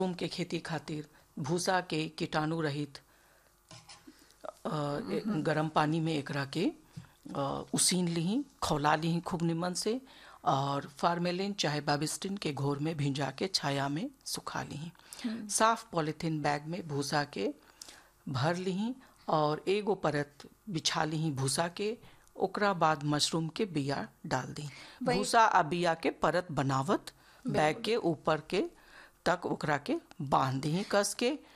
mushroom के खेती खातिर भूसा के कीटाणु रहित अ, ए- गरम पानी में एकरा के अ, उसीन लीही खौला लीही खूब निमन से और फार्मेलिन चाहे बाबिस्टिन के घोर में भिंजा के छाया में सुखा लीही साफ पॉलिथीन बैग में भूसा के भर लीही और एगो परत बिछा लीही भूसा के ओकरा बाद मशरूम के बिया डाल दी वही- भूसा आ बिया के परत बनावत बैग के ऊपर के तक ओकरा के बांध दी कस के